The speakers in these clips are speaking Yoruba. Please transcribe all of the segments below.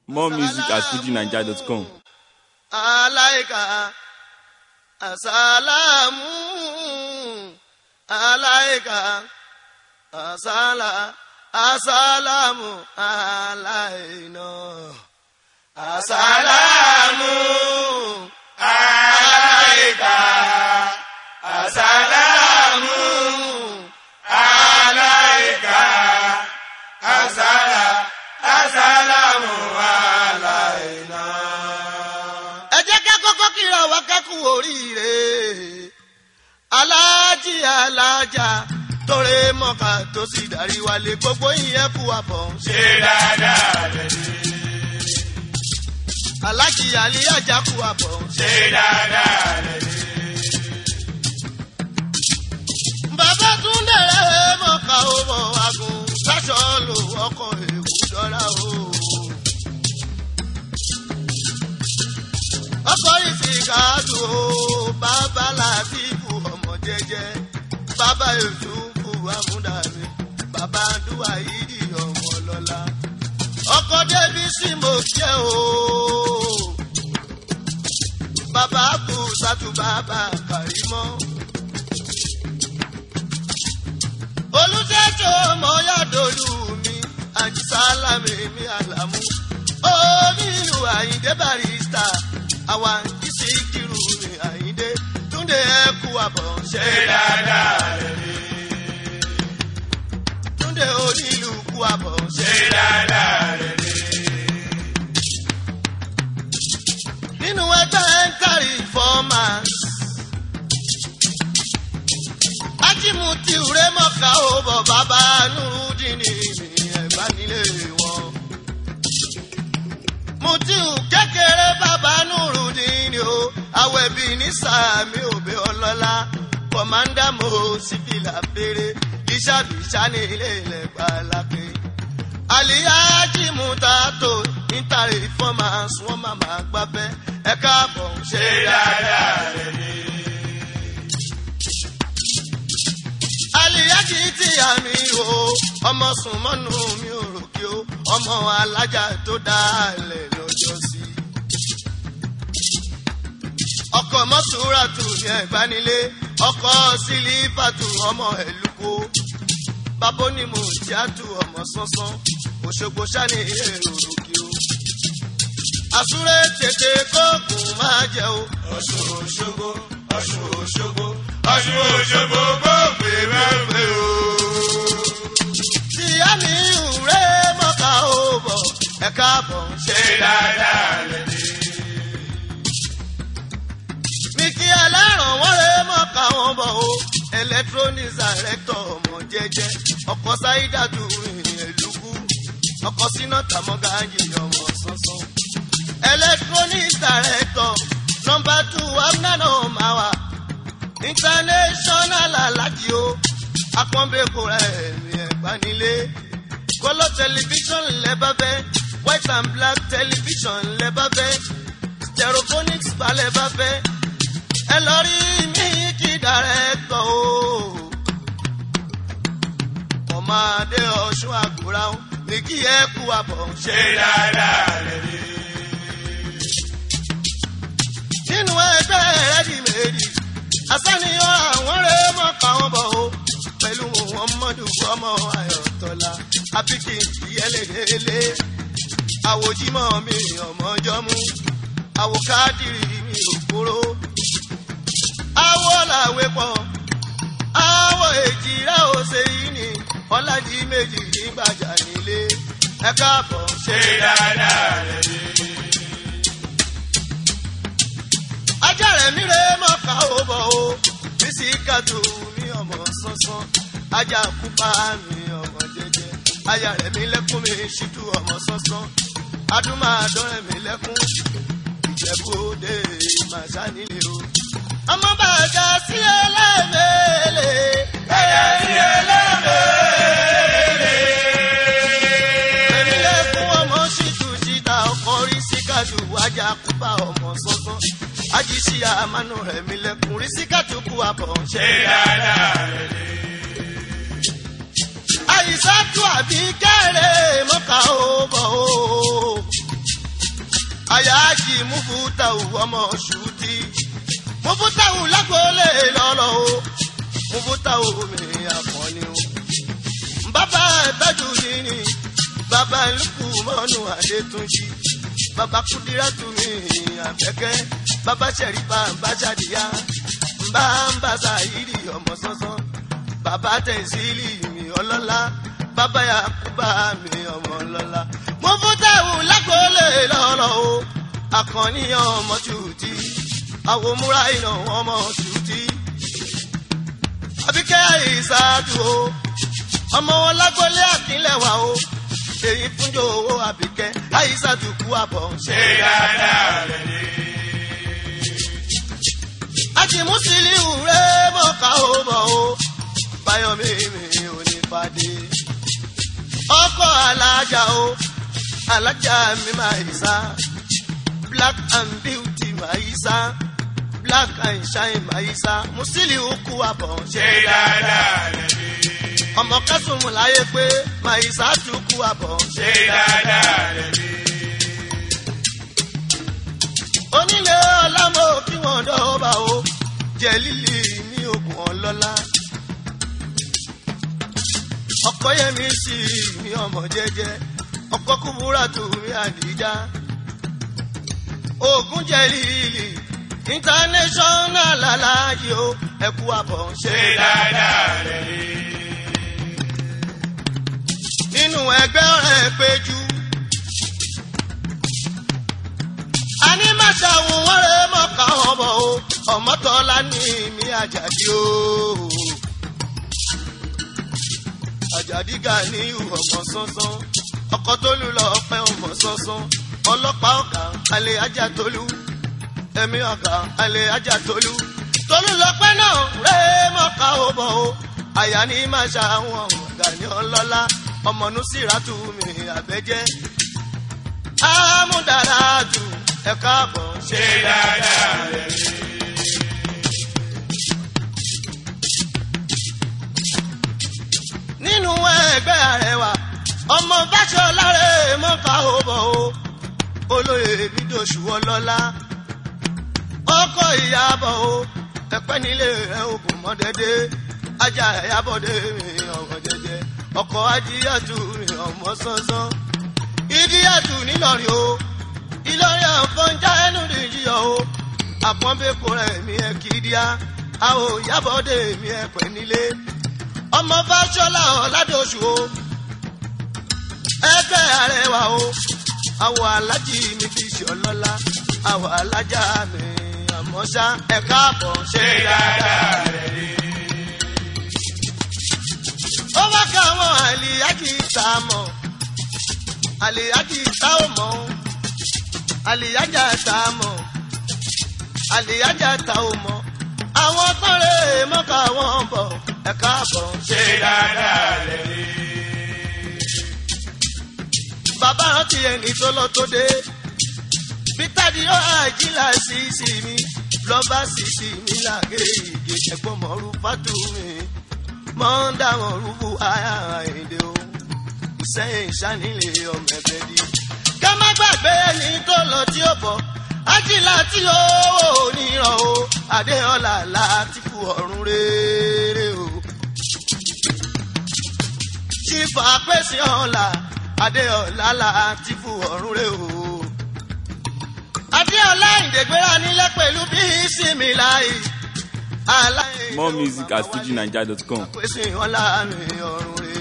More music at fujinaija.com. alaika asalamu alaika asala asalamu alaina asalamu alaika asalamu alaika asala asalamu alaina. ẹ jẹ́ ká kọ́kọ́ kíra wa kẹ́kùn oríire aláàjì alájà tóre mọ́ka tó sì darí wálé gbogbo ìyẹn kú àbọ̀ ṣe dáadáa lẹ́ni. aláàjì àlíyájà kú àbọ̀ ṣe dáadáa lẹ́ni. bàbá túndé mọ́ka ó bọ̀ agun sáṣọ lò ọkọ̀ èkó dọ́là o. ọkọ ìfìkàdù o bàbá làtìkù ọmọ jẹjẹ bàbá yusufu amúdàmí bàbá dùwà yìí ọmọ lọlá ọkọ débi sí mo jẹ o bàbá kù sátú bàbá kàrímọ. olùtẹ́jọ́ ọmọ yàdọ̀lù mi àjísálàmì mi àlàmú onílù àyíndé barista àwa ìsì kìrù ní àyíndé túndé ẹkú àbọ̀ ṣe dáadáa lẹ́ni. túndé onílù kú àbọ̀ ṣe dáadáa lẹ́ni. nínú ẹgbẹ́ ń kárí fọ́ọ̀màs. ájímù tí ìrẹ́ mọ̀ká ó bọ̀ bàbá nùrùdínì ní ẹ̀bá nílé wọn mutiu kékeré bàbá nùrùdín o awẹ́bí ní sàmì òbí ọlọ́lá kọ̀mándà mo síbìlà péré ìṣàbíṣà ní ilé ilẹ̀ gbàlápé. àlìyájí mutato nítorí fọ́màs wọ́n máa máa gbábẹ́ ẹ káàbọ̀ ṣe dáadáa lẹ́yìn. àlìyájí tí àmì o ọmọ sùn mọ́nú mi ò rò kí o ọmọ alájà tó dálẹ̀ lọ́jọ́ sí. ọkọ̀ mọ́sùràtù ní ẹ̀gbánilé ọkọ̀ sílífàtù ọmọ ẹ̀lúkọ bàbá onímọ̀ tíátù ọmọ sánsán òṣogbo sani èrò kí o. àsúré tètè kóògùn máa jẹ o. ọ̀ṣun òṣogbo ọ̀ṣun òṣogbo ọ̀ṣun òṣogbo gbòògbé mẹ́fẹ́ o ìyá mi ìwúrẹ́ mọ́ka ó bọ̀ ẹ káàbọ̀ ṣe dáadáa lẹ́ni. mi kí ẹlẹ́ràn wọ́n rẹ́ mọ́ka wọn bọ̀ o electronics director ọmọ jẹjẹ ọkọ̀ sáídàdù ìrìn èlùkù ọkọ̀ síná tàmọ́gà yìí ọmọ sánsán. electronics director number two amnano mawa international alájí o akọ́nbẹ́kọ̀ rẹ̀ mi ẹ̀gbá nílé. kọ́lọ́ tẹlifíṣọ̀n lẹ́bàá fẹ́ white and black television lẹ́bàá fẹ́ stereophonics bá lẹ́bàá fẹ́ ẹ lọ rí mi kí dàrẹ́tọ̀ o. ọmọ adé ọ̀ṣun àgùrà ó ní kí ẹ kú àbọ̀ ṣe dáadáa lẹ́ni. nínú ẹgbẹ́ rẹ́dí méjì asániyàn àwọn rẹ̀ mọ̀ káwọn bọ̀ o pẹ̀lú muhammadu ọmọ ayọ̀tọ́lá abiki ìyẹlẹ̀lẹ́lẹ́ àwòjímọ̀ mi ọmọjọ́mú àwòkádìrì mi òkúrò àwọ̀ làwẹ̀ pọ̀ àwọ̀ èjìrá òsè yìí ni ọ̀làjì méjì nígbàjà nílé ẹ káàbọ̀ ṣe dáadáa lẹ́yìn. ajá rẹ̀ mi rè mọ́ka ó bọ̀ o bísí kàtó mi ọmọ sánsán ajá kúpa mi ọmọ jẹjẹ aya rẹ̀ mi lẹ́kún mi ṣíjú ọmọ sánsán adúmáàdọ́rẹ̀ mi lẹ́kún ìjẹ̀bú òde màṣá nílé o. ọmọ bàjá sí ẹlẹ́mẹ̀ẹ́lẹ́. bàjá sí ẹlẹ́mẹ̀ẹ́lẹ́. èmi lẹ́kún ọmọ ṣíjú ṣíta ọkọ̀ rí síkàdù ajá kúpa ọmọ sánsán ajísí àmánú rẹ̀ mi lẹ́kún rí síkàdù kú àbọ̀ ṣe dáadáa rẹ̀ lé àìsàtú àbí kẹ́rẹ́ mọ́ka ó bọ̀ ó. àyájí mufutawu ọmọ ṣùtì mufutawu lágbóolé lọ́lọ́ o mufutawu mi àkànni o bàbá ìtọ́jú yìí ni bàbá ìlúkù mọ́nù adétúnjì bàbá kúdírátù mi àbẹ́kẹ́ bàbá sẹ̀rífà bá ṣàdíyá bá ń bá ṣàyírí ọmọ sánsán bàbá tẹ̀sílì mi ọlọ́lá bàbá yakuba mi ọmọ ọlọ́lá mo fún táwọn lágbóolé lọ́rọ̀ o àkànníyàn ọmọ ṣùtì àwọn múra iná ọmọ ṣùtì àbíkẹ́ àìsàdù o ọmọ wọn lágbólé àkínlẹ̀wà o èyí fúnjọ owó àbíkẹ́ àìsàdù kú àbọ̀ ṣe dáadáa rẹ̀ ni. àti mùsùlùmí rẹ̀ mọ̀ká ó bọ̀ o báyọ̀mí mi ò ní fàdé. ọkọ̀ alájà o alájà mi máa yí sá black and beauty máa yí sá black and shine máa yí sá mùsùlùmí kú àbọ̀ ṣe dáadáa rẹ̀ ni ọmọ kẹsùnmù láyé pé màìsà tún kú àbọ̀. ṣe dáadáa rẹ̀ ni. onílé ọlámọ kí wọn dọ́ọ̀bà o jẹ lílì ní oògùn ọlọ́lá. ọkọ yẹmi sí mi ọmọ jẹjẹ ọkọ kúbúrà tó mi àdìjá. oògùn jẹ lílì international aláàjì o ẹkú àbọ̀ ṣe dáadáa rẹ̀ ni nínú ẹgbẹ́ ọ̀rẹ́ péjú. a ní màṣà òun wọ́n rẹ̀ mọ̀ká ọmọ o ọmọtọ́lá ní mi àjàdí o. àjàdí gà ní ọmọ sánsán ọkọ tó lù lọ pẹ́ ọmọ sánsán ọlọ́pàá ọ̀gá alẹ́ ajá tolú ẹ̀mí ọ̀gá alẹ́ ajá tolú tolú lọ́pẹ́ náà rẹ̀ mọ̀ká ọmọ o àyà ní màṣà àwọn ọ̀gá ní ọlọ́lá ọmọ nusiratu mi àbẹ́jẹ́ amúdaràtù ẹ̀ka àbọ̀ ṣe dáadáa rẹ̀ ni. nínú ẹgbẹ́ àrẹwà ọmọ báṣọlá rẹ̀ mọ́ka ó bọ̀ o olóyè bídòṣù ọlọ́lá ọkọ̀ ìyàbọ̀ o ẹ̀pẹ́ nílé rẹ̀ ògùn mọ́dẹ́dẹ́ ajá ẹ̀yàbọ̀dé mi ọ̀wọ́ jẹjẹ ọkọ̀ ajíyàtú mi ọmọ sánsán ìdíyàtú nílọrin o ìlọrin àfọ̀njá ẹnu nìyíyọ o àpọ́nbẹ́pọ̀ rẹ̀ mi ẹ̀ kìdíá àwọn ìyàbọ̀dé mi ẹ̀ pẹ́ nílé ọmọ fáṣọlá ọ̀làdọ̀ṣù o ẹgbẹ́ àrẹwà o àwọ̀ alájì mi fi ṣe ọlọ́lá àwọ̀ alájà mi àmọ́ṣá ẹ̀ka àbọ̀ ṣe ṣe dáadáa. dáadáa rẹ̀ ni. ó wá ká àwọn àlìyájì tá a mọ̀ àlìyájì tá ò mọ̀ o àlìyájà tá a mọ̀ àlìyájà tá ò mọ̀ àwọn tọ́lẹ̀ mọ́ká wọn bọ̀ ẹ̀ka àbọ̀ ṣe dáadáa rẹ̀ ni. bàbá rántí ẹni tó lọ tó dé bítàdí ó àjílà sísì mi lọ́ba sísì mi làgé ìdè ẹ̀gbọ́n mọ́rú fátú mi mọ́ ń dáwọn rúbù àyà èdè o ìsẹ́yìn ìṣánilé ọmọ ẹ̀bẹ̀ di. ká má gbàgbé ẹni tó lọ tí ó bọ̀ ájílà tí ó níran o adéọlá láti fún ọ̀run rere o chief apèsè ọ̀la adéọlá láti fún ọ̀run rẹ o. adéọlá ìdègbéra nílẹ̀ pẹ̀lú bí ìsinmi láì. More music at fujinaija.com. apèsè ọ̀la ní ọ̀run rẹ.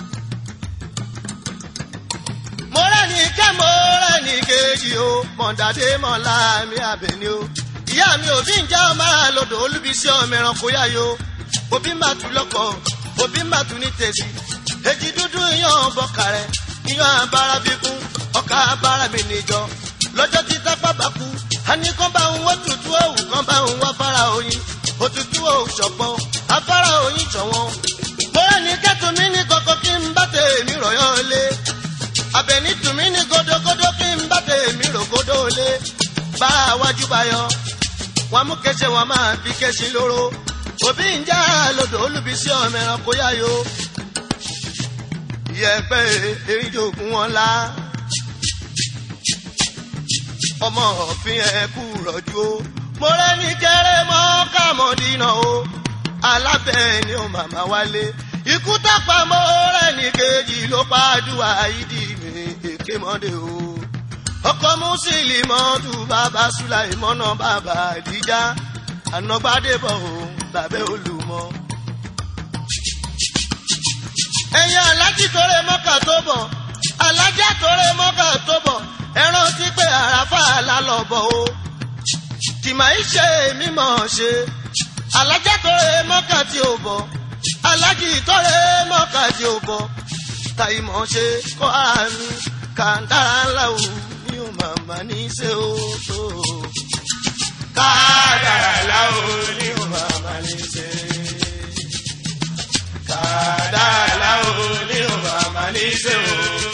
mo rẹ́ni kẹ́ mo rẹ́ni kejì o mọ̀dàdé mọ̀lá mi àbẹ̀ni o. ìyá mi ò bí ń jẹ́ ọmọ àlọ́dọ̀ olúbísí ọmọ ẹranko yáyo òbí màtú lọ́kọ̀ òbí màtú ní tẹ̀sí èjì dúdú yan bọ̀kàrẹ̀ yan abara bíkún ọkà abara mi níjọ lọ́jọ́ tí tápá bá kú àní kan bá ń wọ́n tutù òwú kan bá ń wá fara oyin òtútù òwú ṣọ̀pọ̀ afárá oyin ṣọ̀wọ́n bóyá ní kẹ́tùmí ní kọ̀kọ́ kí n bá tèmi rọ̀yọ́ lé abẹ́ni tùmí ní gódógódó kí n bá tèmi rògódó lé bá a wájú bá yọ wọn mú kẹsẹ wọn máa fi kẹsì lóró òbí ń já lodò olùbísí ọmọ ẹranko yáyo yẹpẹ erinjogun wọn la ọmọ òfin ẹ kú rọ̀jú o mo rẹ́ ní kéré mọ́ kàmọ́dínà o alábẹ́ ni ó màmá wálé ikú tápá mo rẹ́ ní kejì ló pàdùwà ìdí mi èké mọ́dé o ọkọ mùsùlùmọ́tù bàbá sùláìmọ́nà bàbá àdìjá ànágbádébọ̀ o bàbá olùmọ̀ ẹ̀yin alájí tóre mọ́kà tó bọ̀ alájá tóre mọ́kà tó bọ̀ ẹran tí pé àràfà lálọ́bọ̀ o tìmọ̀ ìṣe mímọ̀ ṣe alájá tóre mọ́kà tí ò bọ̀ alájí tóre mọ́kà tí ò bọ̀ tàìmọ̀ ṣe kọ́ àmì kàńdára ńlá o mi ò màmá ní í ṣe o tó kádàrá láwo ní mi ò màmá ní í ṣe kádàrá láwo ní o màmá ní ṣe o.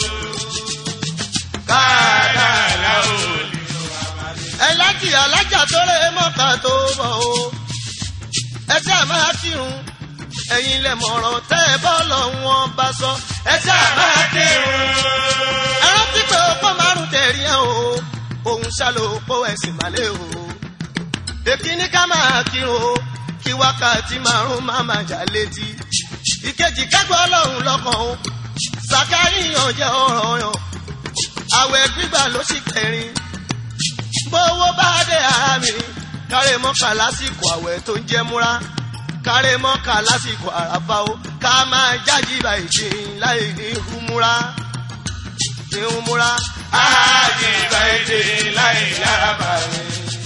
kádàrá láwo ní o màmá ní ṣe ẹlájì alájà tó rẹ mọ́ta tó bọ̀ o ẹ ṣáà máa kírun ẹ̀yin lẹ mọ̀ràn tẹ́ ẹ bọ́ lọ́wọ́n bá sọ ẹ ṣáà máa kírun ẹ rántí pé ọ̀pọ̀ márùn tẹ̀rí ẹ̀ o òun ṣàlò òpó ẹ̀sìn màlẹ́ o èkíní ká máa kírun o kí wákàtí márùn má máa jà létí ìkejì kágbọ́ ọlọ́run lọ́kàn o sàkáríyàn jẹ́ ọ̀rọ̀ yàn àwẹ̀ gbígbà ló sì kẹrin bówó bá dé ara mi kárẹ̀ mọ́kà lásìkò àwẹ̀ tó ń jẹ́ múra kárẹ̀ mọ́kà lásìkò àràfà o ká máa jáde báyìí ṣe láì ní humura ní humura. ájì báyìí láì lára bàrẹ̀.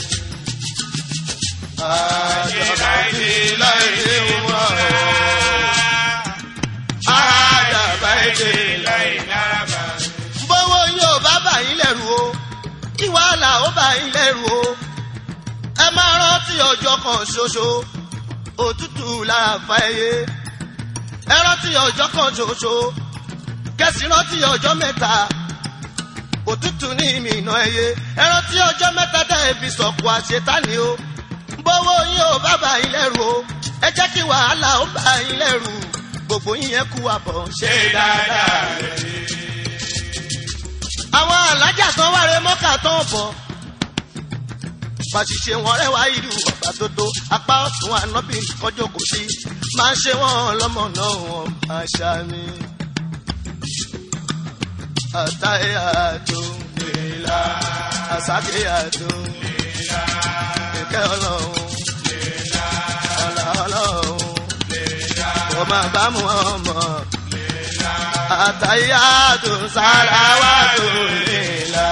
ájì báyìí láì ní humura. ájà báyìí láì lára bàrẹ̀. bówó yóò bá bà yín lẹ́rù o kí wàhálà ó bà yín lẹ́rù o ẹ máa rántí ọjọ́ kan ṣoṣo òtútù lára fa ẹyẹ ẹ rántí ọjọ́ kan ṣoṣo kẹsì rántí ọjọ́ mẹ́ta òtútù ní ìmìnà ẹyẹ ẹ rántí ọjọ́ mẹ́ta dá ẹbí sọ̀kù àṣetánì o bówó yín ò bá bà yín lẹ́rù o ẹ jẹ́ kí wàhálà ó bà yín lẹ́rù gbogbo yín yẹn kú àbọ̀ ṣe ṣe dáadáa rẹ̀. àwọn alájà kan wáre mọ́kà tó ń bọ̀. Fàṣìṣe wọn rẹwà ìlú ọ̀gbà tó tó apá ọ̀tún ànábì kọjọ́ kò sí. Máa ń ṣe wọ́n lọ́mọ náà wọ́n máa ṣàmì. Àtàyè àtò Lèlá, àsáké àtò lèlá, ìkẹ́ ọlọ́run lèlá, ọ̀là ọlọ́run lèlá, kò máa bá mu ọmọ. lèlá. Àtàyè àtò sàràwàtò ìlà.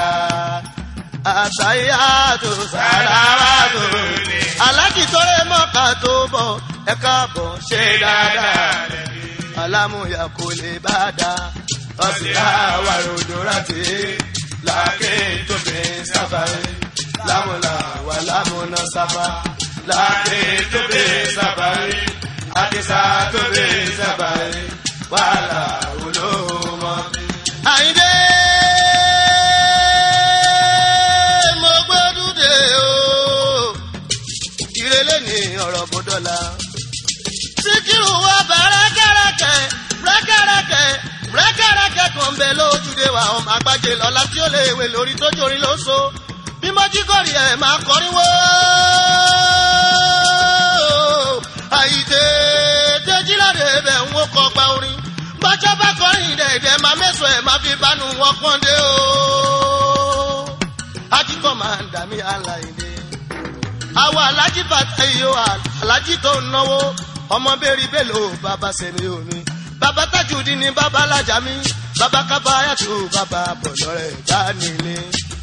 Àtàyè àtò sàràwàtò ìlà. aláàjì tó rẹ mọ́ka tó bọ̀ ẹ káàbọ̀ ṣe dáadáa alámúyà kò lè bá dá ọ̀sìn àwà ròdò rántí làákè tó fi sábàárì lámúlà wà lámúná sábà làákè tó fi sábàárì àkísà tó fi sábàárì wàhálà olóòmọ. àyíndé mo gbẹ́dúdé o ìrẹ̀lẹ̀ ní ọ̀rọ̀ bọ́dọ̀la. síkírù wa bá rẹ́kẹ̀rẹ́kẹ̀ rẹ́kẹ̀rẹ́kẹ̀ rẹ́kẹ̀rẹ́kẹ̀ kan bẹ lójúde wa ọmọ àgbàjẹ lọ́la tí ó lè wé lórí tó jórí ló so bí mọ́jígọ́rì ẹ̀ máa kọrin wó. àyídé déjìláde bẹ̀ ń wó kọ gba orin bọ́jọ́ bá kọrin dẹ̀dẹ̀ máa mẹ́sàn ẹ̀ máa fi bánu wọn pọ́n dé o. ajíkọ̀ máa ń dà mí aláìdé àwọn alájí bàtà yìí ó alájí tó ń náwó ọmọ bẹ́ẹ̀rì bẹ́ẹ̀lò bàbá sẹ́mi omi bàbá tajudi ni bàbá alájà mi bàbá kábàáyàtò bàbá bọ̀dọ̀ rẹ̀ bá nílé.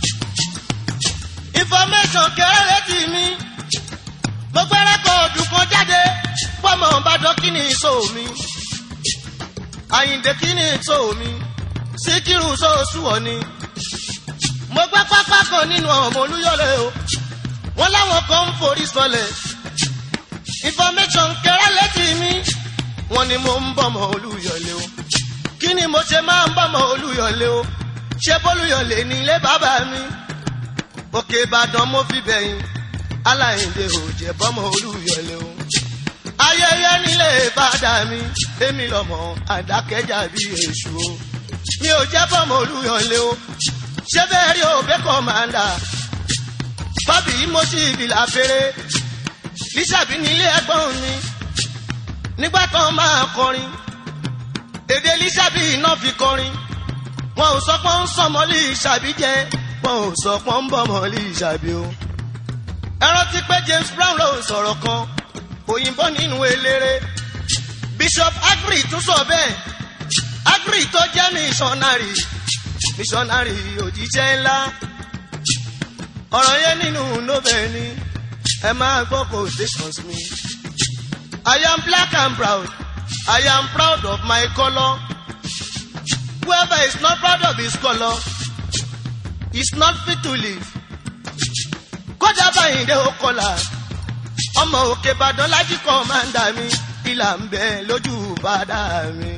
information kéré tì mí mo gbẹ́rẹ́ kọ ọdún kan jáde pọ́mọ ìbàdàn kí ni ìṣó mi àyìndé kí ni ìṣó mi síkírù sóòsù wọ̀ ni mo gbẹ́ pápá kan nínú ọmọ olúyọ̀lẹ̀ o wọ́n láwọn kan ń forí sọlẹ̀ information kẹrẹ létí mi wọ́n ní mo ń bọ̀mọ̀ olúyọ̀lé o kí ni mo ṣe máa ń bọ̀mọ̀ olúyọ̀lé o ṣé bólúyọ̀lé ní ilé bàbá mi òkè ìbàdàn mo fi bẹ̀yìn aláìndé ò jẹ́ bọ́mọ̀ olúyọ̀lé o ayẹyẹ nílé bàdà mi èmi lọ́mọ àdákẹ́jà bí èṣù o mi ò jẹ́ bọ́mọ̀ olúyọ̀lé o ṣé bẹ́ẹ̀ rí òbẹ́ kọ́mándà bábí mo sì ìbìlà fèrè lísàbí nílé ẹgbọ́n mi nígbà tó máa kọrin èdè lísàbí iná fi kọrin wọn ò sọ pé ń sọmọ lísàbí jẹ wọn ò sọ pé ń bọmọ lísàbí o ẹ rántí pé James Brown ló sọ̀rọ̀ kan òyìnbó nínú eléré Bishop Agri tún sọ bẹ́ẹ̀ Agri tó jẹ́ missionary missionary òjíṣẹ́ ńlá ọ̀rọ̀ yẹn nínú nobel ni ẹ máa gbọ́ quotations mi. I am black and proud I am proud of my colour whoever is not proud of his colour is not fit to live. kódà báyìí dé ó kọlà ọmọ òkè ìbàdàn lájí kan máa ń dà mí ìlà ń bẹ lójú bàdà mi.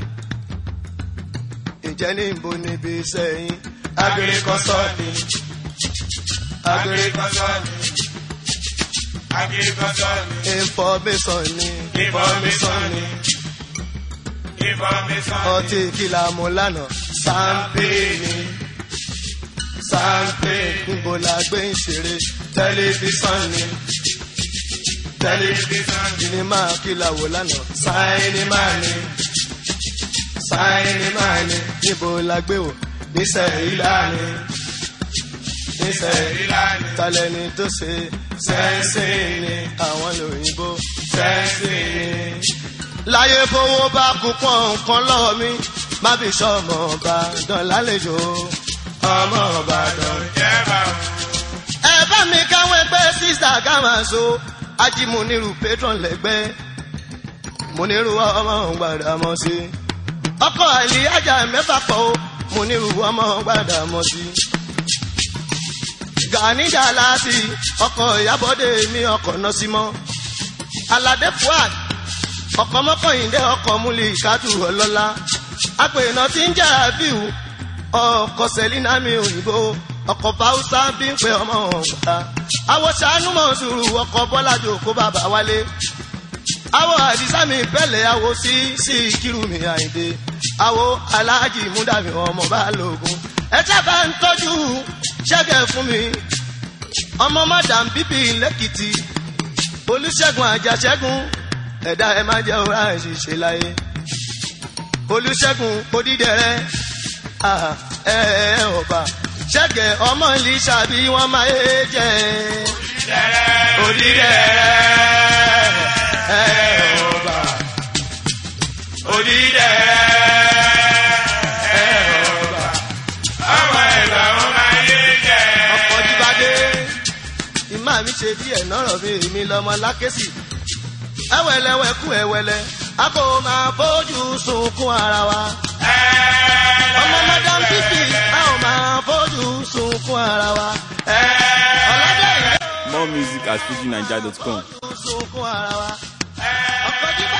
ǹjẹ́ ní ìbò níbi sẹ́yìn Agbèrè kan sọ ni. Agbèrè kan sọ ni. Agbèrè kan sọ ni. information ni Information ni. Information ni. ọtí kìlà mú lánàá Champagne ni. Champagne. níbo la gbé ń ṣeré Tẹlifíṣàn ni. Tẹlifíṣàn ni. sinimá kìlà wò lánàá Sáínìmá ni. Sáínìmá ni. níbo la gbé wò Nísẹ̀rílà ni. Nísẹ̀rílà ni. talẹ́ni tó ṣe Sẹ́ńsìn ni. àwọn lòyìnbó. Sẹ́ńsìn ni. láyé fowó bá kú pọ̀ nǹkan lọ́wọ́ mi má fi sọmọ Ìbàdàn lálejò. Ọmọ Ìbàdàn jẹ́ bàbá. ẹ bá mi káwọn ẹgbẹ́ sísá ká máa so ají mo nírú patron lẹ́gbẹ́ mo nírú ọmọ gbàdá mọ́ sí. ọkọ̀ àlè ajá mẹ́fà pọ̀ o mo nírú ọmọ gbàdá mọ́ sí. gàníjà láti ọkọ̀ ìyábọ̀dé mi ọkọ̀ náà sí mọ́. aládé fuad ọkọ̀ mọ́kànlélẹ́ ọkọ̀ múlẹ̀ ìkádù ọlọ́lá apèèna tí ń jẹ́ àbíwù ọkọ̀ sẹ́línà mi òyìnbó ọkọ̀ báwùsá bí ń pe ọmọ ọ̀gbà àwọ̀ sànú mọ̀ sùúrù ọkọ̀ bọ́lájò kó bàbá wálé àwọ̀ àdìsá mi bẹ́lẹ̀ àwọ̀ sí sí kírù mi àyìndé àwọ̀ aláàjì múdàmí ọmọ balógun ẹ sábà ń tọ́jú ṣẹ́gẹ̀ fún mi ọmọ mádàm bíbí lẹ́kìtì olùṣègùn àjàṣẹ́gun ẹ̀dá ẹ má jẹ́ òrà ìṣiṣẹ́ láyé olùṣègùn odídẹrẹ́ ẹ ẹ ọba ṣẹ́gẹ̀ ọmọ ìlísà bí wọ́n máa yé jẹ́ odídẹrẹ́ ẹ ẹ ọba Odídẹrẹ́. ẹ ẹ ọba Ọmọ ìgbà wọn máa yé jẹ. ọkọ̀ jíbádé ìmá mi ṣe díẹ̀ nọ́rọ̀ mi èmi lọ́mọ lákèsì ẹwẹlẹwẹ kú ẹwẹlẹ a kò máa bójú sunkún ara wa. ọmọ madam pipi a ò máa bójú sunkún ara wa. ọ̀làdẹ̀ ìlú More music at fujinaija.com. sunkún ara wa. ọkọ̀ jíbá